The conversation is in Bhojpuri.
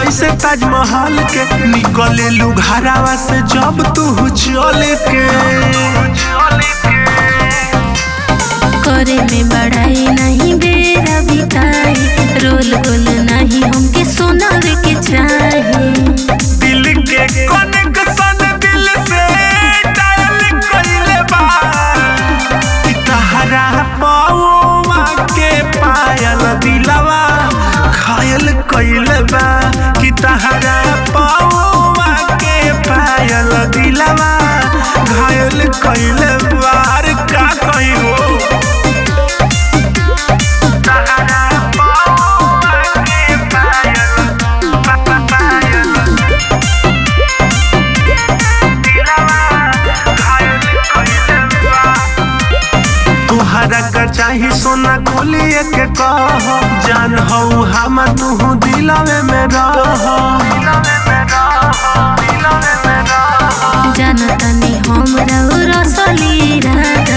जैसे ताजमहल के निकले लू घरावा से जब तू चल के करे में बड़ाई नहीं बेरा बिताई रोल गोल नहीं हमके सोनावे के चाही दिल के कनेक्शन दिल से डायल कइले बा कि तहरा पाओमा के पायल दिलवा घायल कइले बा कि तहरा पाओमा के पायल दिलवा घायल कइले बा अरे का कही हो तहरा पाओमा के पायल पायल तुहरा का चाही सोना खोलिए के कह जान हऊ हम तू दिलवे में रह जानतानी हम रसली राधा